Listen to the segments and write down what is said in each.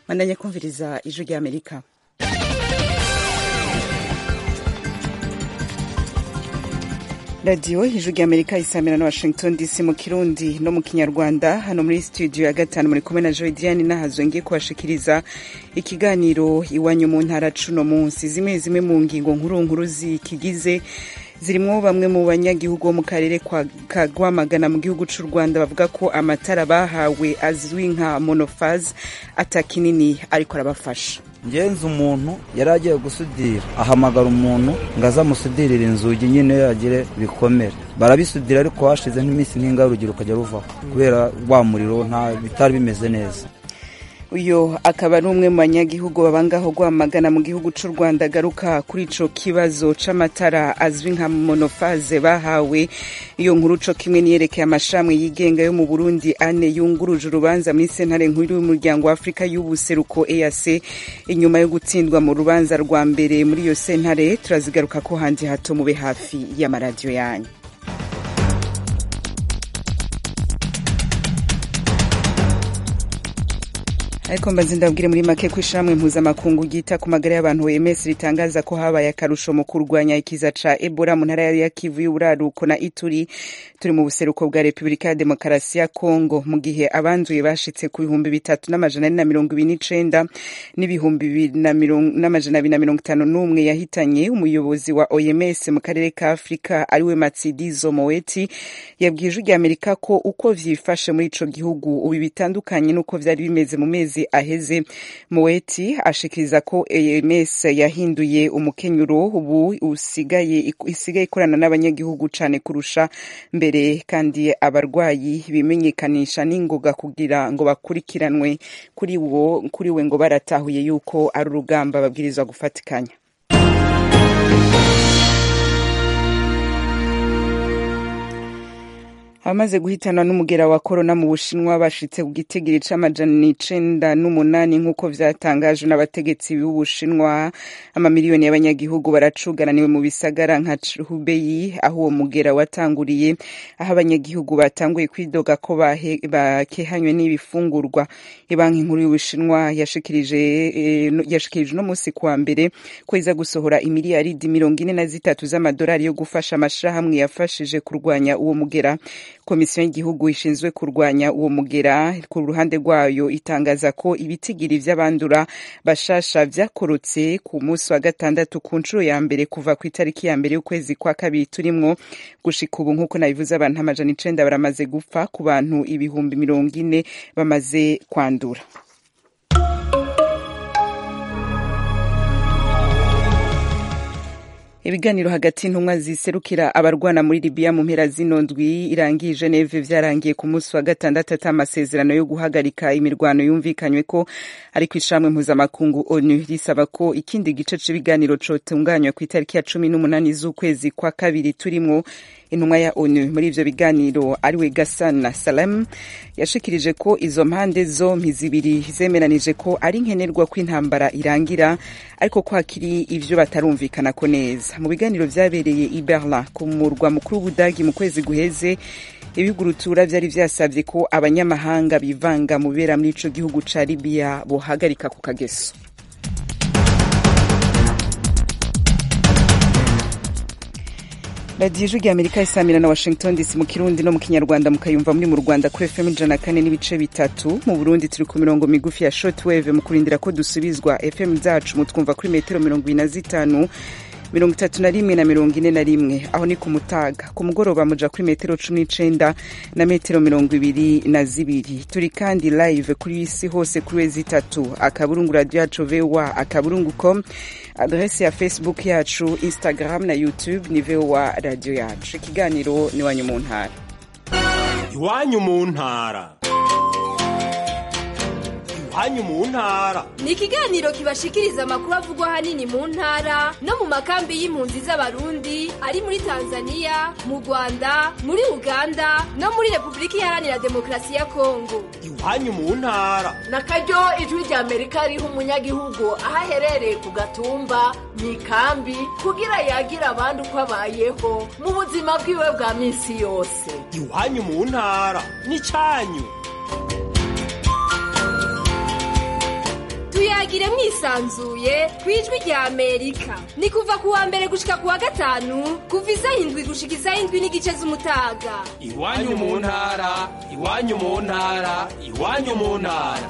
bandanye kumviriza ijwi rya amerika radiyo ijwi rya amerika isamira na washington dc mu kirundi no mu kinyarwanda hano muri studio ya gatanu muri kumwe na joy diane nahazo ngiye kubashikiriza ikiganiro iwanyu mu ntara cuno munsi zimwe zimwe mu ngingo nkuru nkuru zikigize zirimwo bamwe mu banyagihugu bo mu karere ka Rwamagana mu gihugu c'u Rwanda bavuga ko amatara bahawe azwi nka monofaz atakinini ariko arabafasha ngenzi umuntu yari agiye gusudira ahamagara umuntu ngo aze amusudirire inzugi nyine yagire bikomere barabisudira ariko hashize nk'iminsi nk'ingarugiro ukajya ruvaho kubera wa muriro nta bitari bimeze neza uyu akaba ari umwe mu banyagihugu babangaho Rwamagana mu gihugu c'u Rwanda agaruka kuri ico kibazo c'amatara azwi nka monofaze bahawe iyo nkuru co kimwe niyerekeye amashami yigenga yo mu Burundi ane yunguruje urubanza muri sentare nkuru y'umuryango wa Afrika y'ubuseruko EAC inyuma yo gutsindwa mu rubanza rwa mbere muri iyo sentare turazigaruka ko handi hato mube hafi y'amaradiyo yanyu ariko mbanze ndabwire muri make ko ishamwe mpuzamakungu ryita ku magara y'abantu OMS ritangaza ko habaye akarusho mu kurwanya ikiza ca Ebola mu ntara ya Kivu y'uburaruko na Ituri turi mu buseruko bwa Repubulika ya Demokarasi ya Kongo mu gihe abanduye bashitse ku bihumbi bitatu n'amajana ane na mirongo ibiri n'icenda n'ibihumbi bibiri n'amajana abiri na mirongo itanu n'umwe yahitanye umuyobozi wa OMS mu karere ka Afurika ariwe Matsidizo Moeti yabwiye ijwi rya Amerika ko uko vyifashe muri ico gihugu ubu bitandukanye n'uko vyari bimeze mu mezi aheze Moeti ashikiriza ko EMS yahinduye umukenyuro ubu usigaye isigaye ikorana n'abanyagihugu cane kurusha mbere kandi abarwayi bimenyekanisha n'ingoga kugira ngo bakurikiranwe kuri wo kuri we ngo baratahuye yuko ari urugamba babwirizwa gufatikanya abamaze guhitanwa n'umugera wa korona mu bushinwa bashitse ku gitigiri c'amajana icenda n'umunani nk'uko vyatangajwe n'abategetsi b'ubushinwa amamiliyoni y'abanyagihugu baracugaraniwe mu bisagara nka hubeyi aho uwo mugera watanguriye aho abanyagihugu batanguye kwidoga ko bakehanywe n'ibifungurwa ibanki nkuru y'ubushinwa yashikirije yashikirije uno musi kuwa mbere ko iza gusohora imiliyaridi mirongo ine na zitatu z'amadolari yo gufasha amashirahamwe yafashije kurwanya uwo mugera komisiyo y'igihugu ishinzwe kurwanya uwo mugera ku ruhande rwayo itangaza ko ibitigiri vy'abandura bashasha vyakorotse ku munsi wa gatandatu ku nshuro ya mbere kuva ku itariki ya mbere y'ukwezi kwa kabiri turimwo gushika ubu nk'uko nabivuze abantu amajana icenda baramaze gupfa ku bantu ibihumbi mirongo ine bamaze kwandura ibiganiro hagati y'intumwa ziserukira abarwana muri libiya mu mpera zino ndwi irangiye geneve vyarangiye ku munsi wa gatandatu ata amasezerano yo guhagarika imirwano yumvikanywe ko ariko ishamwe mpuzamakungu onu risaba ko ikindi gice c'ibiganiro cotunganywa ku itariki ya cumi n'umunani z'ukwezi kwa kabiri turimwo intumwa ya onu muri ivyo biganiro ariwe gasana salem yashikirije ko izo mpande zompi zibiri zemeranije ko ari nkenerwa ko intambara irangira ariko ko hakiri ivyo batarumvikanako neza mu biganiro vyabereye i berlin ku murwa mukuru w'ubudagi mu kwezi guheze ibigurutura vyari vyasavye ko abanyamahanga bivanga mu bibera muri ico gihugu ca libiya bohagarika ku kageso radiyo ijwi rya amerika isamira na washington dc mu kirundi no mu kinyarwanda mukayumva muri mu rwanda kuri fm ijana kane n'ibice bitatu mu burundi turi ku mirongo migufi ya shortwave mu kurindira ko dusubizwa fm zacu mutwumva kuri metero mirongo ibiri na zitanu mirongo itatu na rimwe na mirongo ine na rimwe aho ni ku mutaga ku mugoroba muja kuri metero cumi n'icenda na metero mirongo ibiri na zibiri turi kandi live kuri isi hose kuri wezi itatu akaburungu radio yacu voa akaburungu com adrese ya facebook yacu instagram na youtube ni voa radio yacu ikiganiro ni wanyu mu ntara iwanyu mu ntara iwanyu mu ntara ni ikiganiro kibashikiriza amakuru avugwa ahanini mu ntara no mu makambi y'impunzi z'abarundi ari muri tanzania mu rwanda muri uganda no muri repubulika iharanira demokarasi ya kongo iwanyu mu ntara na karyo ijwi rya amerika riha umunyagihugu aho aherereye ku gatumba mu ikambi kugira yagire abandi uko abayeho mu buzima bwiwe bwa minsi yose iwanyu mu ntara ni cyanyu tuyagire mwisanzuye ku ijwi rya amerika ni kuva ku wa mbere gushika ku wa gatanu kuva isaha indwi gushika isaha indwi n'igice z'umutaga iwanyu mu ntara iwanyu mu ntara iwanyu mu ntara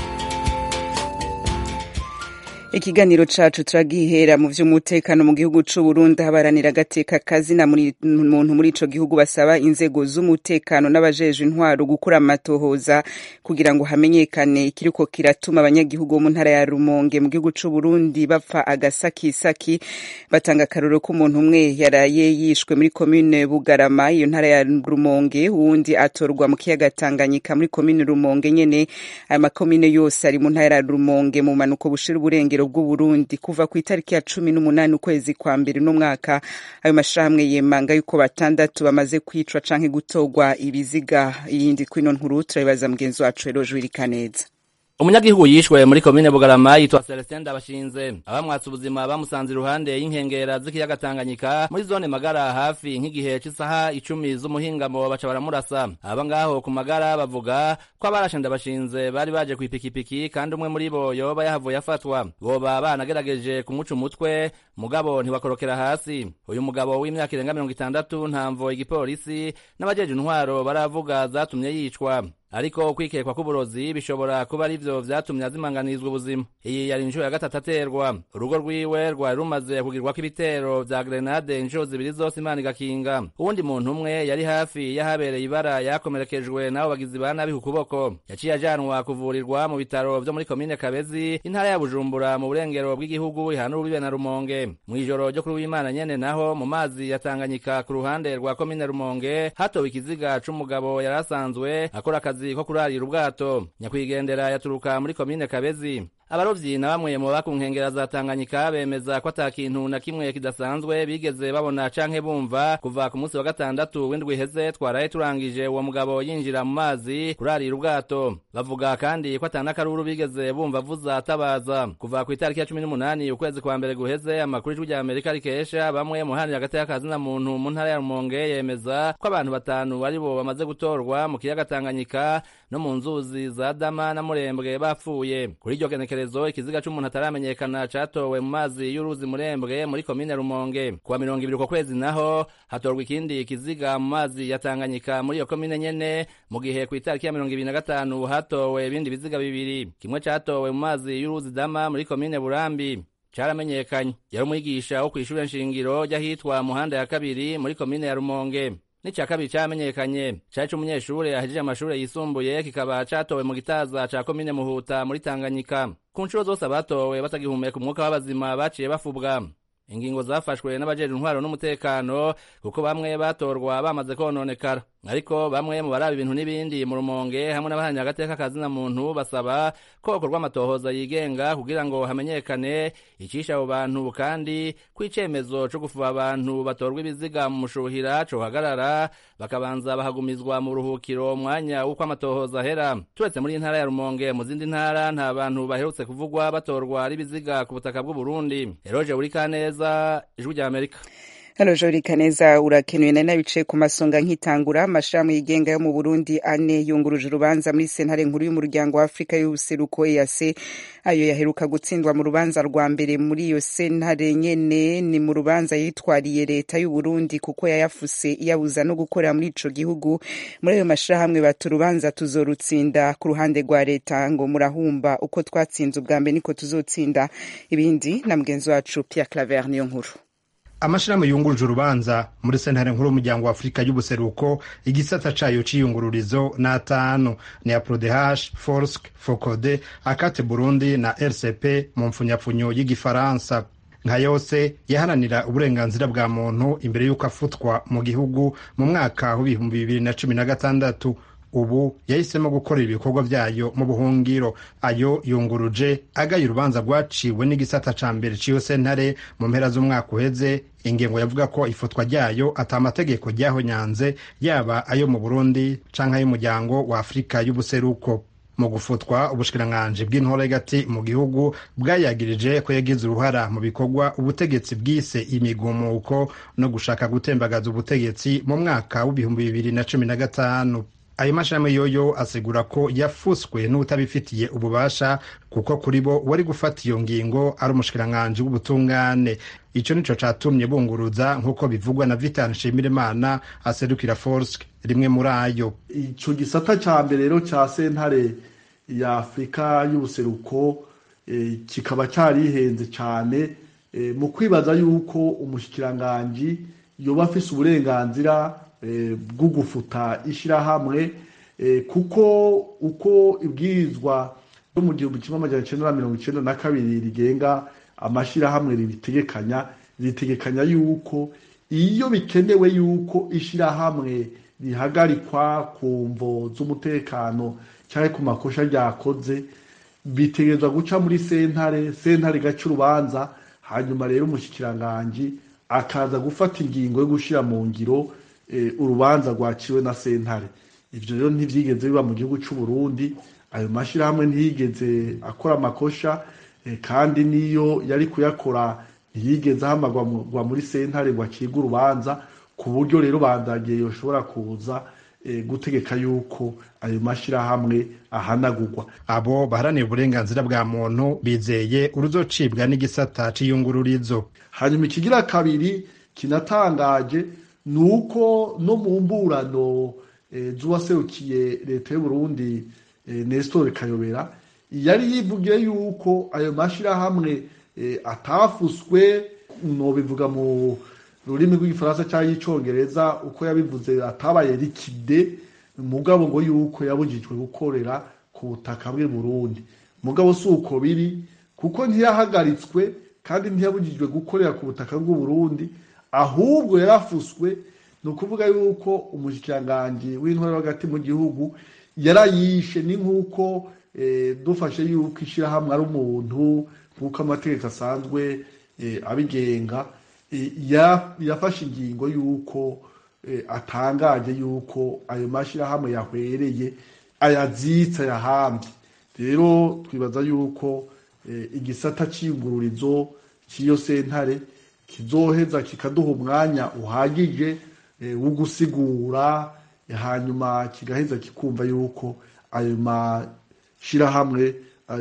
ikiganiro cacu turagihera mu vy'umutekano mu gihugu c'u Burundi habaranira agateka kazina muntu muri ico gihugu basaba inzego z'umutekano n'abajejwe intwaro gukura amatohoza kugira ngo hamenyekane ikiriko kiratuma abanyagihugu bo mu ntara ya Rumonge mu gihugu c'u Burundi bapfa agasakisaki batanga akarorero k'umuntu umwe yaraye yishwe muri komine Bugarama iyo ntara ya Rumonge uwundi atorwa mu kiyaga Tanganyika muri komine Rumonge nyene aya makomine yose ari mu ntara ya Rumonge mu manuko bushira uburengero bw'uburundi kuva ku itariki ya cumi n'umunani ukwezi kwa mbere n'umwaka ayo mashirahamwe yemanga yuko batandatu bamaze kwicwa canke gutorwa ibiziga iyindi kwino nkuru turabibaza mugenzi wacu rero jwirikaneza umunyagihugu yishwe muri komine bugarama yitwa celestin ndabashinze abamwatse ubuzima bamusanze iruhande y'inkengera z'ikiyaga tanganyika muri zone magara hafi nk'igihe c'isaha icumi z'umuhingamo baca baramurasa aba ngaho ku magara bavuga ko abarashe ndabashinze bari baje kw'ipikipiki kandi umwe muri bo yoba yahavuye afatwa boba banagerageje kumuca umutwe mugabo ntiwakorokera hasi uyu mugabo w'imyaka irenga mirongo itandatu ntamvo igipolisi n'abajeje intwaro baravuga zatumye yicwa ariko kwikekwa k'uburozi bishobora kuba ari vyo vyatumye azimanganizwa ubuzima iyi yari inshuro ya gatatu aterwa urugo rwiwe rwari rumaze kugirwako ibitero vya grenade inshuro zibiri zose imana igakinga uwundi muntu umwe yari hafi y'ahabereye ibara yakomerekejwe n'abo bagizi ba nabi ku kuboko yaciye ajanwa kuvurirwa mu bitaro vyo muri komine kabezi intara ya bujumbura mu burengero bw'igihugu ihana urubibe na rumonge mw'ijoro ryo kuri w'imana nyene naho mu mazi ya tanganyika ku ruhande rwa komine rumonge hatowe ikiziga c'umugabo yari asanzwe akora akazi ko kurarira ubwato nyakwigendera yaturuka muri komine kabezi abarovyi na bamwe mu baba ku nkengera za tanganyika bemeza ko ata kintu na kimwe kidasanzwe bigeze babona canke bumva kuva ku munsi wa gatandatu w'indwi iheze twaraye turangije uwo mugabo yinjira mu mazi kurarira ubwato bavuga kandi ko ata n'akaruru bigeze bumva avuza atabaza kuva ku itariki ya cumi n'umunani ukwezi kwa mbere guheze amakuru ijwi rya amerika rikesha bamwe mu haranira hagati y'akazina muntu mu ntara ya rumonge yemeza ko abantu batanu ari bo bamaze gutorwa mu kiyaga tanganyika no mu nzuzi za dama na murembwe bapfuye kuri iryo genekerezo ikiziga c'umuntu ataramenyekana catowe mu mazi y'uruzi murembwe muri komine rumonge kuwa mirongo ibiri uko kwezi naho hatorwa ikindi kiziga mu mazi ya tanganyika muri iyo komine nyene mu gihe ku itariki ya mirongo ibiri na gatanu hatowe ibindi biziga bibiri kimwe catowe mu mazi y'uruzi dama muri komine burambi caramenyekanye yari umwigisha wo kw'ishure nshingiro ry'ahitwa muhanda ya kabiri muri komine ya rumonge n'icya kabiri cyamenyekanye cari c'umunyeshure ahejeje amashure yisumbuye kikaba catowe mu gitaza ca komine muhuta muri tanganyika ku nshuro zose abatowe batagihumeka umwuka w'abazima baciye bafubwa ingingo zafashwe n'abajeje intwaro n'umutekano kuko bamwe batorwa bamaze kononekara ariko bamwe mu baraba ibintu n'ibindi mu rumonge hamwe n'abahanyi agateka kazina muntu basaba ko hakorwa amatohoza yigenga kugira ngo hamenyekane icisha abo bantu kandi ko icemezo co gufuba abantu batorwa ibiziga mu mushuhira cohagarara bakabanza bahagumizwa mu buruhukiro umwanya w'uko amatohoza ahera turetse muri intara ya rumonge mu zindi ntara nta bantu baherutse kuvugwa batorwa ari ibiziga ku butaka bw'uburundi eroje buri kaneza ijwi rya amerika hano jori kaneza urakenewe nari nabicaye ku masonga nkitangura amashirahamwe yigenga yo mu burundi ane yunguruje urubanza muri sentare nkuru y'umuryango wa afurika y'ubuseruko ease ayo yaheruka gutsindwa mu rubanza rwa mbere muri iyo sentare nyene ni mu rubanza yitwariye leta y'uburundi kuko yayafuse iyabuza no gukorera muri ico gihugu muri ayo mashirahamwe bata urubanza tuzorutsinda ku ruhande rwa leta ngo murahumba uko twatsinze ubwa mbere niko tuzotsinda ibindi na mugenzi wacu pierre claver niyo nkuru amashirahamwe yunguruje urubanza muri sentare nkuru y'umuryango wa afurika y'ubuseruko igisata cayo c'iyungururizo ni atanu ni aprodeh forsk focode akate burundi na rcp mu mpfunyapfunyo y'igifaransa nka yose yaharanira uburenganzira bwa muntu imbere y'uko afutwa mu gihugu mu mwaka w'ibihumbi bibiri na cumi na gatandatu ubu yahisemo gukorera ibikorwa vyayo mu buhungiro ayo yunguruje agaye urubanza rwaciwe n'igisata ca mbere c'iyo sentare mu mpera z'umwaka uheze ingingo yavuga ko ifutwa ryayo ata amategeko ryahonyanze yaba ayo mu burundi canke ay'umuryango wa afurika y'ubuseruko mu gufutwa ubushikiranganji bw'intoregati mu gihugu bwayagirije ko yagize uruhara mu bikorwa ubutegetsi bwise imigumuko no gushaka gutembagaza ubutegetsi mu mwaka w'ibihumbi bibiri na cumi na gatanu ayo mashirahamwe yoyo asigura ko yafuswe n'utabifitiye ububasha kuko kuri bo wari gufata iyo ngingo ari umushikiranganji w'ubutungane ico nico catumye bunguruza nk'uko bivugwa na vitan nshimirimana aserukira forsk rimwe muri ayo ico gisata ca mbere rero ca sentare ya afurika y'ubuseruko eh, kikaba carihenze cane eh, mu kwibaza yuko umushikiranganji yoba afise uburenganzira eh, bwo gufuta ishirahamwe eh, kuko uko ibwirizwa ryo mu gihumbi kimwe amajana icenda na mirongo icenda na kabiri rigenga amashirahamwe ribitegekanya ritegekanya yuko iyo bikenewe yuko ishirahamwe rihagarikwa ku mvo z'umutekano cyangwa ku makosha ryakoze bitegerezwa guca muri sentare sentare igaca urubanza hanyuma rero umushikiranganji akaza gufata ingingo yo gushira mu ngiro eh, urubanza rwaciwe na sentare ivyo rero ntivyigeze biba mu gihugu c'u Burundi ayo mashirahamwe ntiyigeze akora amakosha eh, kandi niyo yari kuyakora ntiyigeze ahamagwa muri sentare ngo acibwe urubanza ku buryo rero bandagiye yoshobora kuza eh, gutegeka yuko ayo mashirahamwe ahanagurwa abo baharanira uburenganzira bwa muntu bizeye uruzocibwa n'igisata c'iyungururizo hanyuma ikigira kabiri kinatangaje ni uko no mu mburano e, z'uwaserukiye leta y'uburundi e, nestor kayobera yari yivugiye yuko ayo mashirahamwe e, atafuswe nobivuga mu rurimi rw'igifaransa cyangwa y'icongereza uko yabivuze atabaye rikide mugabo ngo yuko yabujijwe gukorera ku butaka bw'i burundi mugabo si uko biri kuko ntiyahagaritswe kandi ntiyabujijwe gukorera ku butaka bw'u Burundi ahubwo yarafuswe ni ukuvuga yuko umushikiranganji w'intwaro hagati mu gihugu yarayishe ni nk'uko eh, dufashe yuko ishyirahamwe ari umuntu nk'uko amategeko asanzwe eh, abigenga eh, yafashe ingingo y'uko eh, atangaje y'uko ayo mashyirahamwe yahwereye ayazitse ayahambye rero twibaza yuko igisata cy'ingururizo cy'iyo sentare kizoheza kikaduha umwanya uhagije wo gusigura hanyuma kigaheza kikumva yuko ayo mashyirahamwe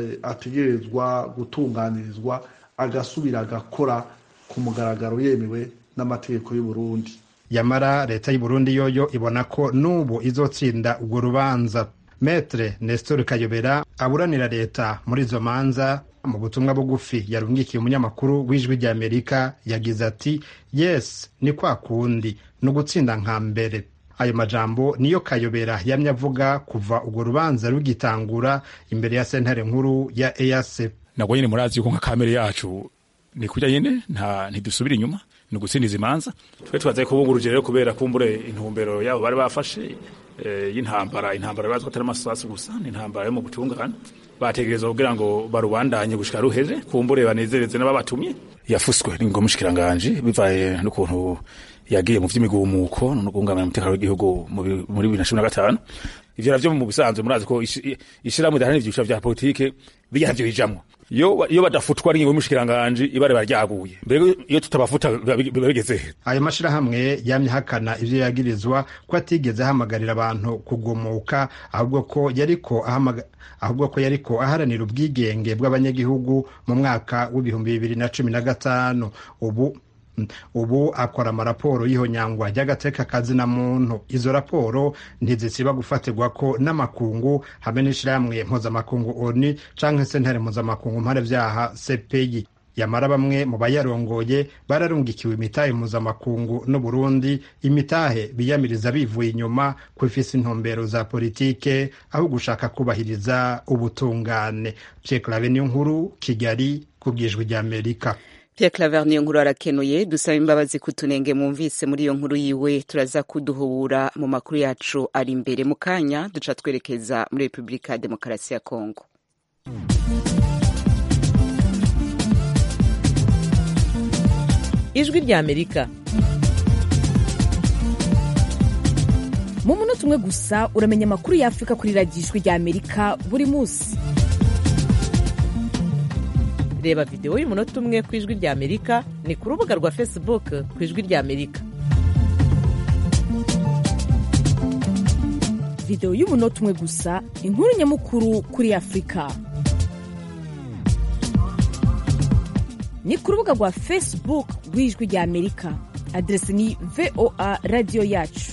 ategerezwa gutunganirizwa agasubira agakora ku mugaragaro yemewe n'amategeko y'u Burundi yamara leta y'u Burundi yoyo ibona ko n'ubu izotsinda urwo rubanza metre nestor kayobera aburanira leta muri izo manza mu butumwa bugufi yarungikiye umunyamakuru w'ijwi rya amerika yagize ati yes ni kwa kundi ni ugutsinda nka mbere ayo majambo niyo kayobera yamye avuga kuva urwo rubanza rugitangura imbere ya sentare nkuru ya eac nabwo nyine murazi yuko nka kamere yacu ni kurya nyine nta ntidusubira inyuma ni ugutsindiza imanza twe tubaze kubunguruje rero kubera kumbure intumbero yabo bari bafashe y'intambara intambara bazwi atari amasasu gusa ni intambara yo mu butungane bategereza kugira ngo barubandanye gushika ruheze kumbure banezereze n'ababatumye yafuswe n'ingo mushikiranganje bivaye n'ukuntu yagiye mu vy'imigumuko no guhungabanya umutekano w'igihugu muri bibiri na cumi na gatanu ivyo navyo mu bisanzwe murazi ko ishirahamwe ridaharanira ivyiciro vya politike bijya navyo bijamwo iyo iyo badafutwa n'ingingo y'umushikiranganje ibare baryaguye mbere iyo tutabafuta biba bigeze ayo mashirahamwe yamye hakana ivyo yagirizwa ko atigeze ahamagarira abantu kugumuka ahubwo ko yariko ahubwo ko yariko aharanira ubwigenge bw'abanyagihugu mu mwaka w'ibihumbi bibiri na cumi na gatanu ubu ubu akora amaraporo y'ihonyangwa ry'agateka kazina muntu izo raporo ntizisiba gufatirwa ko n'amakungu hamwe n'ishirahamwe mpuzamakungu oni canke sentare mpuzamakungu mpanevyaha cpi yamara bamwe mu bayarongoye bararungikiwe imitahe mpuzamakungu n'uburundi imitahe biyamiriza bivuye inyuma ko ifise intumbero za politike aho gushaka kubahiriza ubutungane pierre clave niyo nkuru kigali ku bwijwi ry'amerika Pierre Claver niyo nkuru arakenuye dusaba imbabazi kutunenge mwumvise muri iyo nkuru yiwe turaza kuduhubura mu makuru yacu ari imbere mu kanya duca twerekeza muri Repubulika ya Demokarasi ya Kongo ijwi rya Amerika mu munota umwe gusa uramenya amakuru ya Afurika kuri radiyo ijwi rya Amerika buri munsi reba videwo y'umunota umwe ku ijwi rya amerika ni ku rubuga rwa facebook ku ijwi rya amerika videwo y'umunota umwe gusa inkuru nyamukuru kuri afurika ni ku rubuga rwa facebook rw'ijwi rya amerika aderesi ni voa radiyo yacu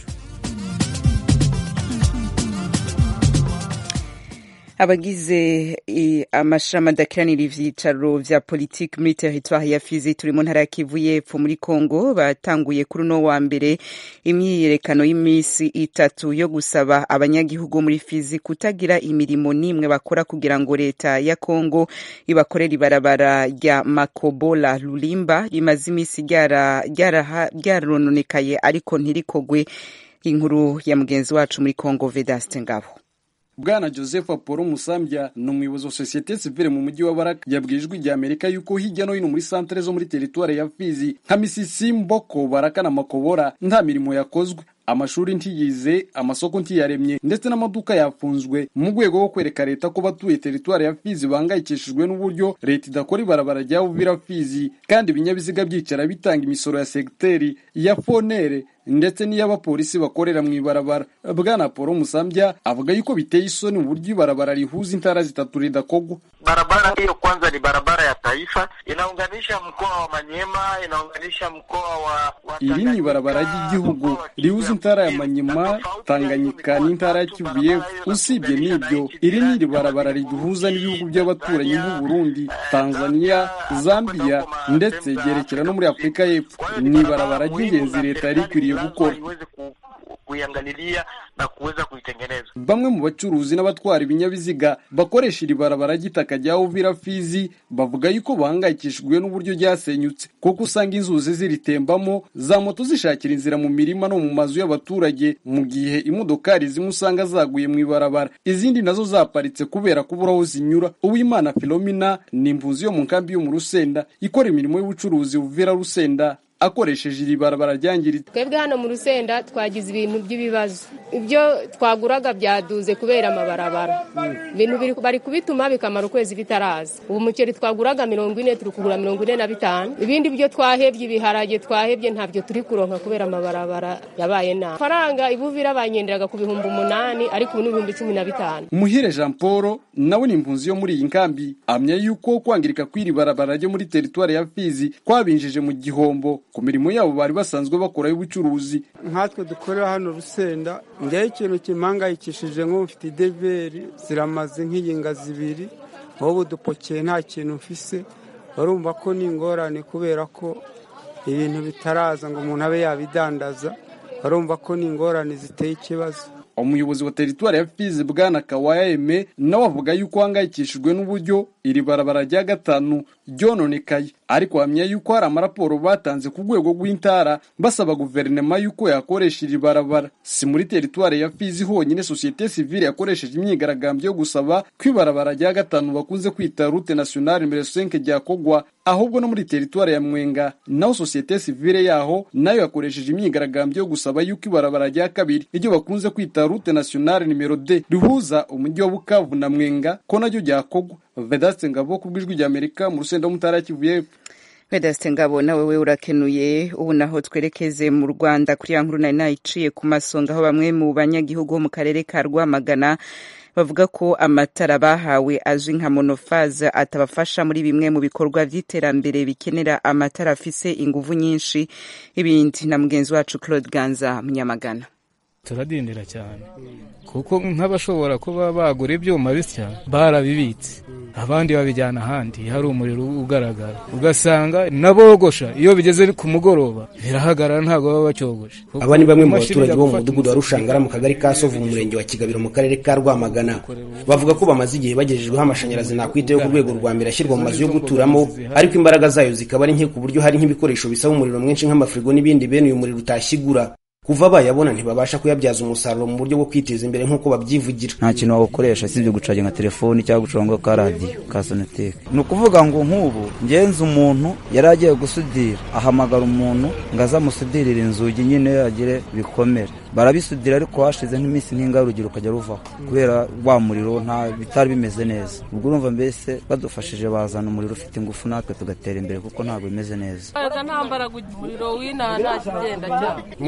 abagize eh, amashami adakiranira ivyicaro vya politiki muri teritwari ya fizi turi mu ntara ya kivu y'epfo muri kongo batanguye kuri uno wa mbere imyiyerekano y'imisi itatu yo gusaba abanyagihugu muri fizi kutagira imirimo n'imwe bakora kugira ngo leta ya kongo ibakorera ibarabara rya makobola lulimba rimaze imisi ryara- ryaraha- ryarononekaye ariko ntirikogwe inkuru ya mugenzi wacu muri kongo vedaste ngabo bwana joseph apolo musambya ni umuyobozi wa sosiyete sivile mu mujyi wa baraka yabwiye ijwi rya amerika yuko hirya no hino muri santere zo muri teritwari ya fizi nka misisi mboko baraka na makobora nta mirimo yakozwe amashuri ntiyize amasoko ntiyaremye ndetse n'amaduka yafunzwe mu rwego rwo kwereka leta ko batuye teritwari ya fizi bahangayikishijwe n'uburyo leta idakora ibarabara rya uvira fizi kandi ibinyabiziga byicara bitanga imisoro ya segiteri ya fonere ndetse n'iy'abapolisi bakorera mu ibarabara bwana paul musambya avuga yuko biteye isoni uburyo ibarabara rihuza intara zitatu ridakogwa Barabara hiyo kwanza ni barabara ya taifa, inaunganisha mkoa wa Manyema, inaunganisha mkoa wa, wa iri ni ibarabara ry'igihugu rihuza intara ya manyema tanganyika n'intara ya kivu y'epfo usibye n'ibyo iri ni iri barabara riduhuza n'ibihugu by'abaturanyi nk'u burundi tanzania zambia ndetse ryerekera no muri afurika y'epfo ni ibarabara ry'ingenzi leta yari ikwiriye gukora iweze ku, kuiangalilia na kuweza kuitengeneza. bamwe mu bacuruzi n'abatwara ibinyabiziga bakoresha iri barabara ry'itaka rya uvira fizi bavuga yuko bahangayikishijwe n'uburyo ryasenyutse kuko usanga inzuzi ziritembamo za moto zishakira inzira mu mirima no mu mazu y'abaturage mu gihe imodokari zimwe usanga zaguye mu ibarabara izindi nazo zaparitse kubera kubura aho zinyura uwimana filomina ni impunzi yo mu nkambi yo mu rusenda ikora imirimo y'ubucuruzi uvira rusenda akoresheje iri barabara ryangiritse twebwe hano mu rusenda twagize ibintu by'ibibazo ibyo twaguraga byaduze kubera amabarabara ibintu biri- bari kubituma bikamara ukwezi bitaraza ubu umuceri twaguraga mirongo ine turi kugura mirongo ine na bitanu ibindi byo twahebye ibiharage twahebye ntabyo turi kuronka kubera amabarabara yabaye nabi faranga ibuvira banyenderaga ku bihumbi umunani ariko ubu ni ibihumbi cumi na bitanu umuhire jean paul nawe ni impunzi yo muri iyi nkambi amya yuko kwangirika kw'iri barabara ryo muri teritwari ya fizi kwabinjije mu gihombo ku mirimo yabo bari basanzwe bakora y'ubucuruzi nkatwe dukorera hano rusenda ngewe ikintu kimpangayikishije nk'ubu mfite ideveri ziramaze nk'iyinga zibiri nk'ubu dupokeye nta kintu mfise barumva ko ni ingorane kubera ko ibintu bitaraza ngo umuntu abe yabidandaza barumva ko ni ingorane ziteye ikibazo umuyobozi wa teritwari ya fizi bwana kawaya eme nawe avuga yuko ahangayikishijwe n'uburyo iri barabara rya gatanu ryononekaye ariko hamya yuko hari amaraporo batanze ku rwego rw'intara basaba guverinoma yuko yakoresha iri barabara si muri teritwari ya fizi honyine sosiyete sivile yakoresheje imyigaragambyo yo gusaba ko ibarabara rya gatanu bakunze kwita rute nationale nimero 5 ryakogwa ahubwo no muri teritwari ya mwenga naho sosiyete sivile yaho nayo yakoresheje imyigaragambyo yo gusaba yuko ibarabara rya kabiri iryo bakunze kwita rute nationale nimero d rihuza umujyi wa bukavu na mwenga ko naryo ryakogwa vedaste ngabo ku bw'ijwi rya amerika mu rusenda w'umutara ya kivu y'epfo vedaste ngabo nawe we urakenuye ubu naho twerekeze mu rwanda kuri ya nkuru nari nayiciye ku masonga aho bamwe mu banyagihugu bo mu karere ka rwamagana bavuga ko amatara bahawe azwi nka monofaze atabafasha muri bimwe mu bikorwa by'iterambere bikenera amatara afise inguvu nyinshi ibindi na mugenzi wacu claude ganza munyamagana turadindira cyane kuko nk'abashobora kuba bagura ibyuma bisya barabibitse abandi babijyana ahandi hari umuriro ugaragara ugasanga n'abogosha iyo bigeze ku mugoroba birahagarara ntabwo baba bacyogoshe aba ni bamwe mu baturage bo mu mudugudu wa rushangara mu kagari ka sovu mu murenge wa kigabiro mu karere ka rwamagana bavuga ko bamaze igihe bagejejweho amashanyarazi nakwiteho ku rwego rwa mbere ashyirwa mu mazu yo guturamo ariko imbaraga zayo zikaba ari nke ku buryo hari nk'ibikoresho bisaba umuriro mwinshi nk'amafirigo n'ibindi bene uyu muriro utashyigura kuva bayabona ntibabasha kuyabyaza umusaruro mu buryo bwo kwiteza imbere nk'uko babyivugira nta kintu wawukoresha usibye gucaginga telefoni cyangwa gucuranga ka radiyo ka sonateke ni ukuvuga ngo nk'ubu ngenzi umuntu yari agiye gusudira ahamagara umuntu ngo aze amusudirire inzugi nyine agire bikomere barabisudira ariko hashize nk'iminsi nk'ingahe urugero ukajya ruvaho kubera wa muriro nta bitari bimeze neza ubwo urumva mbese badufashije bazana umuriro ufite ingufu natwe tugatera imbere kuko ntabwo bimeze neza nta mbaraga umuriro w'inaha nta kigenda cyane mu buhe buryo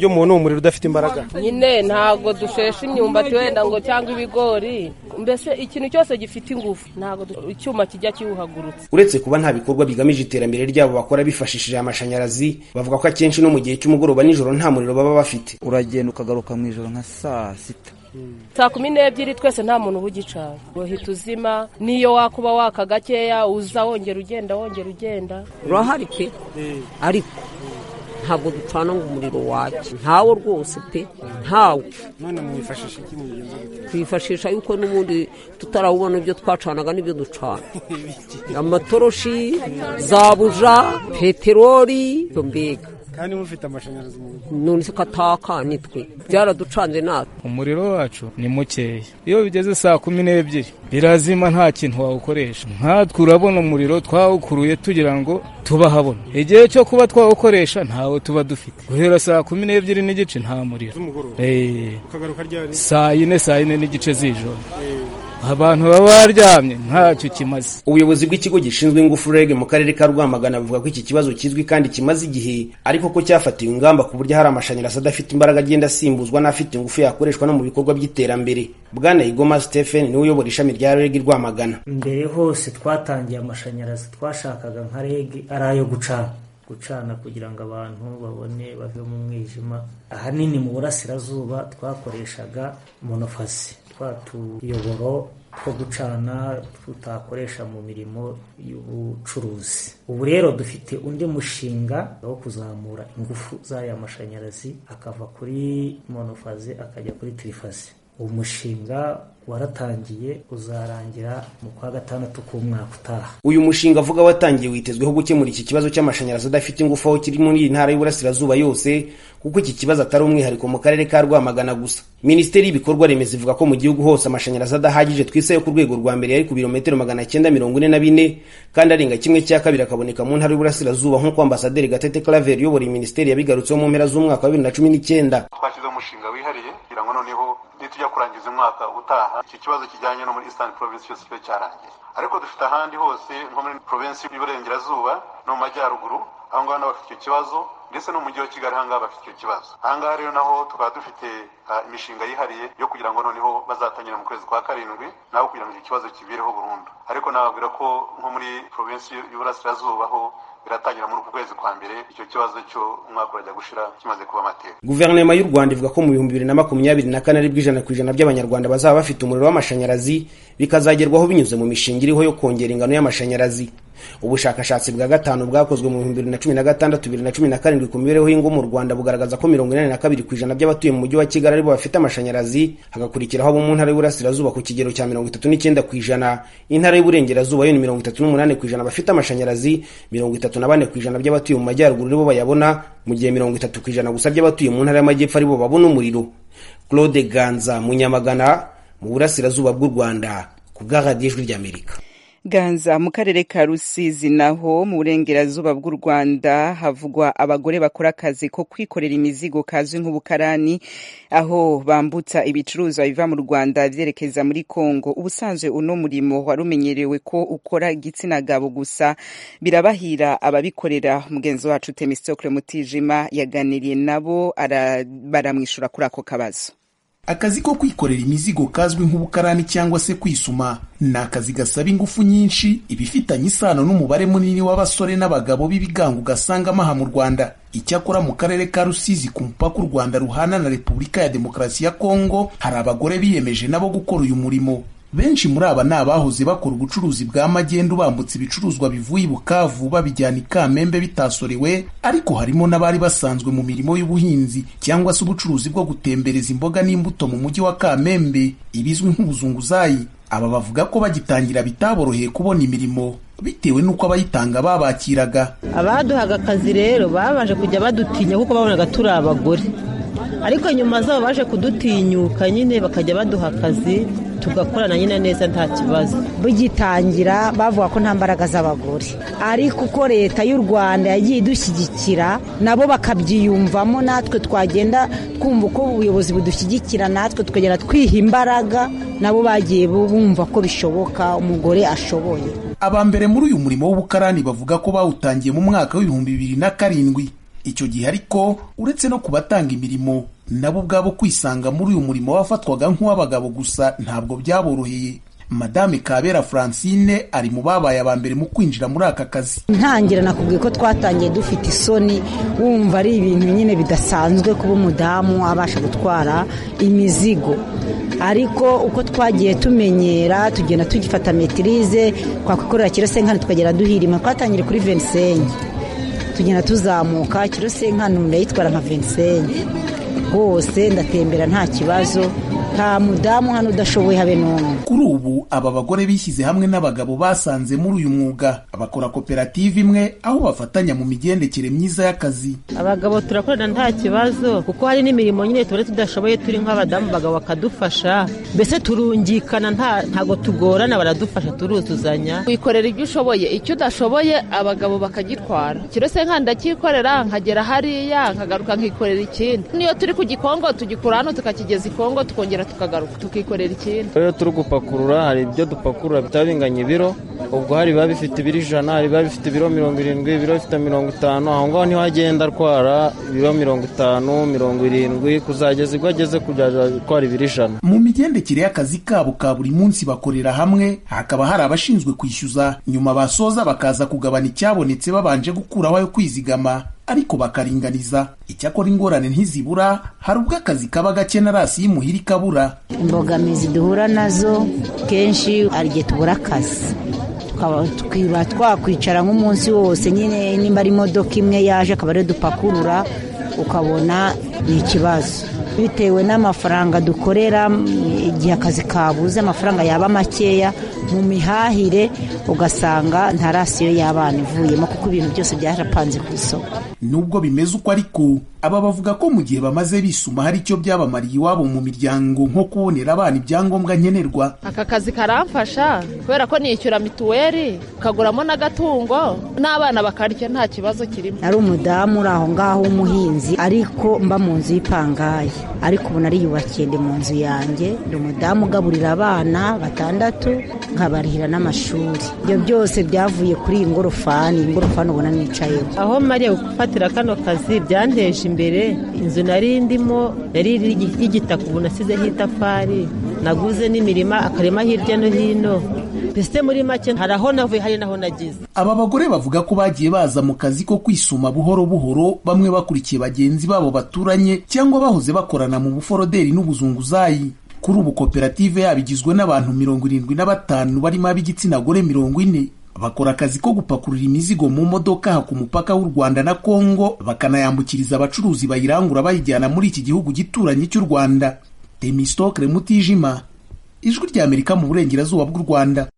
buryo mubona uwo muriro udafite imbaraga nyine ntabwo dushesha imyumbati wenda ngo cyangwa ibigori mbese ikintu cyose gifite ingufu ntabwo du- icyuma kijya kiwuhagurutsa uretse kuba nta bikorwa bigamije iterambere ryabo bakora bifashishije amashanyarazi bavuga ko akenshi no mu gihe cy'umugoroba nijoro nta muriro baba bafite uragenda ukagaruka mu ijoro nka saa sita saa kumi n'ebyiri twese nta muntu uba ugicana uhita uzima n'iyo wakuba waka gakeya uza wongera ugenda wongera ugenda urahari pe ariko ntabwo ducana ngo umuriro wake ntawo rwose pe ntawo none mwifashisha iki mugenzi twifashisha yuko n'ubundi tutarawubona ibyo twacanaga n'ibyo ducana amatoroshi za buja peteroli ibyo mbega kandi mufite amashanyarazi mu rugo none se kataka nitwe byaraducanze natwe umuriro wacu ni mukeya iyo bigeze saa kumi n'ebyiri birazima nta kintu wawukoresha nkatwe urabona umuriro twawukuruye tugira ngo tubahabona igihe cyo kuba twawukoresha ntawo tuba dufite guhera saa kumi n'ebyiri n'igice nta muriro z'umugoroba Eh, ukagaruka ryari saa yine saa yine n'igice z'ijoro abantu baba baryamye ntacyo kimaze ubuyobozi bw'ikigo gishinzwe ingufu reg mu karere ka rwamagana buvuga ko iki kibazo kizwi kandi kimaze igihe ariko ko cyafatiwe ingamba ku buryo hari amashanyarazi adafite imbaraga agenda asimbuzwa n'afite ingufu yakoreshwa no mu bikorwa by'iterambere bwana igoma stephen niwe uyobora ishami rya reg i rwamagana mbere hose twatangiye amashanyarazi twashakaga nka reg ari ayo gucana gucana kugira ngo abantu babone bave mu mwijima ahanini mu burasirazuba twakoreshaga monofasi twa tuyoboro two gucana tutakoresha mu mirimo y'ubucuruzi ubu rero dufite undi mushinga wo kuzamura ingufu z'aya mashanyarazi akava kuri monofazi akajya kuri tirifazi uwo mushinga waratangiye uzarangira mu kwa gatandatu k'umwaka utaha uyu mushinga avuga watangiye witezweho gukemura iki kibazo cy'amashanyarazi adafite ingufu aho kiri muri iyi ntara y'uburasirazuba yose kuko iki kibazo atari umwihariko mu karere ka rwamagana gusa minisiteri y'ibikorwa remezo ivuga ko mu gihugu hose amashanyarazi adahagije twisayo ku rwego rwa mbere yari ku birometero magana cyenda mirongo ine na bine kandi arenga kimwe cya kabiri akaboneka mu ntara y'uburasirazuba nk'uko ambasaderi gatete claver uyobora iyi minisiteri yabigarutseho mu mpera z'umwaka wa bibiri na cumi n'icyenda twashyizeho umushinga wihariye kugira ngo noneho nitujya kurangiza umwaka utaha iki kibazo kijyanye no muri eastern province cyose kibe cyarangiye ariko dufite ahandi hose nko muri provinsi y'uburengerazuba no mu majyaruguru aho ngaho nabo bafite icyo kibazo ndetse no mu mujyi wa kigali aha ngaha bafite icyo kibazo aha ngaha rero naho tukaba dufite ah, imishinga yihariye yo kugira ngo noneho bazatangira mu kwezi kwa karindwi nabo kugira ngo icyo kibazo kibireho burundu ariko nababwira ko nko muri provinsi y'uburasirazuba ho biratangira muri uku kwezi kwa mbere icyo kibazo cyo umwaka urajya gushira kimaze kuba amateka guverinoma y'u rwanda ivuga ko mu bihumbi bibiri na makumyabiri na kane aribwo ijana ku ijana by'abanyarwanda bazaba bafite umuriro w'amashanyarazi bikazagerwaho binyuze mu mishinga iriho yo kongera ingano y'amashanyarazi ubushakashatsi bwa gatanu bwakozwe mu bihumbi bibiri na cumi na gatandatu bibiri na cumi na karindwi ku mibereho y'ingo mu rwanda bugaragaza ko mirongo inani na kabiri ku ijana by'abatuye mu mujyi wa kigali aribo bafite amashanyarazi hagakurikiraho abo mu ntara y'uburasirazuba ku kigero cya mirongo itatu n'icyenda ku ijana intara y'uburengerazuba yo ni mirongo itatu n'umunani ku ijana bafite amashanyarazi mirongo itatu na bane ku ijana by'abatuye mu majyaruguru aribo bayabona mu gihe mirongo itatu ku ijana gusa by'abatuye mu ntara y'amajyepfo aribo babona umuriro claude ganza munyamagana mu burasirazuba bw'u rwanda ku bwa radiyo ijwi ry'amerika ganza mu karere ka rusizi naho mu burengerazuba bw'u rwanda havugwa abagore bakora akazi ko kwikorera imizigo kazwi nk'ubukarani aho bambutsa ibicuruzwa biva mu rwanda byerekeza muri kongo ubusanzwe uno murimo wari umenyerewe ko ukora igitsina gabo gusa birabahira ababikorera mugenzi wacu temistokle mutijima yaganiriye nabo ara- baramwishyura kuri ako kabazo akazi ko kwikorera imizigo kazwi nk'ubukarani cyangwa se kwisuma ni akazi gasaba ingufu nyinshi ibifitanye isano n'umubare munini w'abasore n'abagabo b'ibigango ugasangamo aha mu rwanda icyakora mu karere ka rusizi ku mupaka u rwanda ruhana na repubulika ya demokarasi ya kongo hari abagore biyemeje nabo gukora uyu murimo benshi muri aba ni abahoze bakora ubucuruzi bwa magendu bambutse ibicuruzwa bivuye i bukavu babijyana i kamembe bitasorewe ariko harimo n'abari basanzwe mu mirimo y'ubuhinzi cyangwa se ubucuruzi bwo gutembereza imboga n'imbuto mu mujyi wa kamembe ibizwi nk'ubuzunguzayi aba bavuga ko bagitangira bitaboroheye kubona imirimo bitewe n'uko abayitanga babakiraga abaduhaga akazi rero babanje kujya badutinya kuko babonaga turi abagore ariko nyuma zabo baje kudutinyuka nyine bakajya baduha akazi tugakorana nyine neza nta kibazo bugitangira bavuga ko nta mbaraga z'abagore ariko uko leta y'u rwanda yagiye idushyigikira nabo bakabyiyumvamo natwe twagenda twumva uko ubuyobozi budushyigikira natwe tukagenda twiha imbaraga nabo bagiye bumva ko bishoboka umugore ashoboye aba mbere muri uyu murimo w'ubukarani bavuga ko bawutangiye mu mwaka w'ibihumbi bibiri na karindwi icyo gihe ariko uretse no ku batanga imirimo nabo ubwabo kwisanga muri uyu murimo wafatwaga nk'uw'abagabo gusa ntabwo byaboroheye madame kabera francine ari mu babaye aba mbere mu kwinjira muri aka kazi ntangira nakubwiye ko twatangiye dufite isoni wumva ari ibintu nyine bidasanzwe kuba umudamu abasha gutwara imizigo ariko uko twagiye tumenyera tugenda tugifata metirize twakwikorera kirosenkani tukagera duhirima twatangire kuri venisenyi tugenda tuzamuka kirosenkani ndayitwara nka venisenyi rwose ndatembera nta kibazo nta mudamu hano udashoboye habe n'umwe kuri ubu aba bagore bishyize hamwe n'abagabo basanze muri uyu mwuga bakora koperative imwe aho bafatanya mu migendekere myiza y'akazi abagabo turakorana nta kibazo kuko hari n'imirimo nyine tuba tudashoboye turi nk'abadamu abagabo bakadufasha mbese turungikana ntago tugorana baradufasha turuzuzanya wikorera ibyo ushoboye icyo udashoboye abagabo bakagitwara kirose nka ndakikorera nkagera hariya nkagaruka nkikorera ikindi niyo turi ku gikongo tugikura hano tukakigeza ikongo tukongera tukagaruka tukikorera ikindi rero turi gupakurura hari ibyo dupakurura bitaba binganya ibiro ubwo hari biba bifite ibiro ijana hari biba bifite ibiro mirongo irindwi ibiro bifite mirongo itanu aho ngaho niho agenda atwara ibiro mirongo itanu mirongo irindwi kuzageza ubwo ageze kujya atwara ibiro ijana mu migendekere y'akazi kabo ka buri munsi bakorera hamwe hakaba hari abashinzwe kwishyuza nyuma basoza bakaza kugabana icyabonetse babanje gukuraho ayo kwizigama ariko bakaringaniza icyakora ingorane ntizibura hari ubwo akazi kaba gake na rasi y'imuhira ikabura imbogamizi duhura nazo kenshi hari igihe tubura akazi tukiba twakwicara nk'umunsi wose nyine nimba ari imodoka imwe yaje akaba ariyo dupakurura ukabona ni ikibazo bitewe n'amafaranga dukorera igihe akazi kabuze amafaranga yaba makeya mu mihahire ugasanga nta rasiyo y'abana ivuyemo kuko ibintu byose byarapanze ku isoko nubwo bimeze uko ariko aba bavuga ko mu gihe bamaze bisuma hari icyo byabamariye iwabo mu miryango nko kubonera abana ibyangombwa nkenerwa aka kazi karamfasha kubera ko nishyura mituweli ukaguramo n'agatungo n'abana bakarya nta kibazo kirimo ari umudamu uri aho ngaho w'umuhinzi ariko mba mu nzu y'ipangayi ariko ubu nariyubakiye ndi mu nzu yanjye ndi umudamu ugaburira abana batandatu nkabarihira n'amashuri ibyo byose byavuye kuri iyi ngorofani iyi ngorofani ubona nicayeho aho mariya gufatira kano kazi byanteje imbere inzu nari ndimo yari y'igitaka ubu nasizeho itafari naguze n'imirima akarima hirya no hino mbese muri make hari aho navuye hari n'aho nagize aba bagore bavuga ko bagiye baza mu kazi ko kwisuma buhoro buhoro bamwe bakurikiye bagenzi babo baturanye cyangwa bahoze bakorana mu buforoderi n'ubuzunguzayi kuri ubu koperative yabo igizwe n'abantu mirongo irindwi na batanu barimo ab'igitsina gore mirongo ine bakora akazi ko gupakurura imizigo mu modoka ku mupaka w'u Rwanda na Kongo bakanayambukiriza abacuruzi bayirangura bayijyana muri iki gihugu gituranye cy'u Rwanda Temistokre Mutijima ijwi rya Amerika mu burengerazuba bw'u Rwanda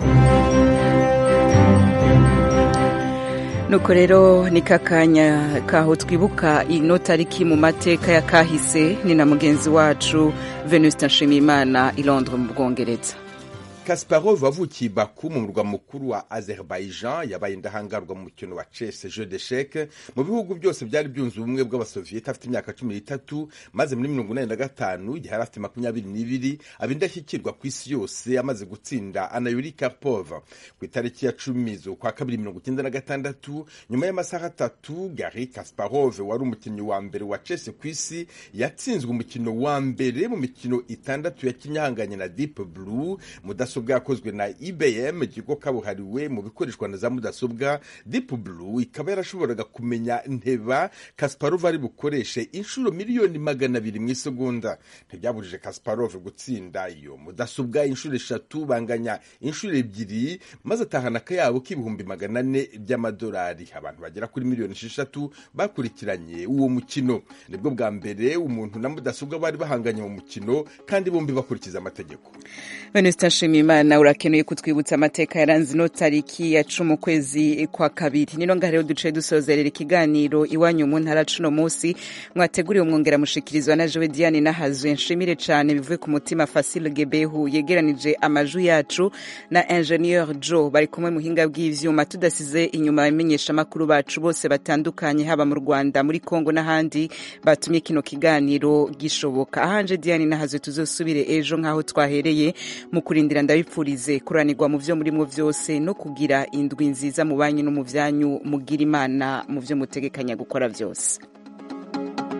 nuko rero ni kakanya kaho twibuka ino tariki mu mateka ya kahise ni na mugenzi wacu Venuste Nshimiyimana i Londres mu Bwongereza kasparov wavukiye baku mu murwa mukuru wa azerbaijan yabaye indahangarwa mu mukino wa chess jeu d'echec mu bihugu byose byari byunze ubumwe bw'abasoviyeti afite imyaka cumi n'itatu maze muri mirongo inani na gatanu igihe yari afite makumyabiri n'ibiri aba indashyikirwa ku isi yose amaze gutsinda anayuri karpov ku itariki ya cumi z'ukwa kabiri mirongo icyenda na gatandatu nyuma y'amasaha atatu gari kasparov wari umukinnyi wa mbere wa chess ku isi yatsinzwe umukino wa mbere mu mikino itandatu yakinnye ahanganye na deep blue mudasobwa yakozwe na ibm ikigo kabuhariwe mu bikoreshwa na za mudasobwa deep blue ikaba yarashoboraga kumenya nteba kasparov ari bukoreshe inshuro miliyoni magana abiri mu isegonda ntibyabujije kasparov gutsinda iyo mudasobwa inshuro eshatu banganya inshuro ebyiri maze atahana akayabo k'ibihumbi magana ane by'amadolari abantu bagera kuri miliyoni esheshatu bakurikiranye uwo mukino nibwo bwa mbere umuntu na mudasobwa bari bahanganye mu mukino kandi bombi bakurikiza amategeko Venuste Nshimiyimana urakeneye kutwibutsa amateka yaranze ino tariki ya cumi ukwezi kwa kabiri nino ngaha rero duce dusozerera ikiganiro iwanyu mu ntara cuno munsi mwateguriwe umwongera mushikirizwa na Joe Diane nahazwe nshimire cane bivuye ku mutima Facile Gebehu yegeranije amaju yacu na Ingenieur Joe bari kumwe muhinga bw'ivyuma tudasize inyuma bamenyesha makuru bacu bose batandukanye haba mu Rwanda muri Kongo n'ahandi batumye kino kiganiro gishoboka ahanje Diane nahazwe tuzosubire ejo nkaho twahereye mu kurindira ndabipfurize kuranirwa mu vyo murimwo vyose no kugira indwi nziza mu banyu no mu vyanyu mugira imana mu vyo mutegekanya gukora vyose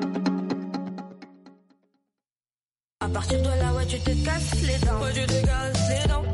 À partir de là, ouais, tu te casses les dents. Ouais, tu te casses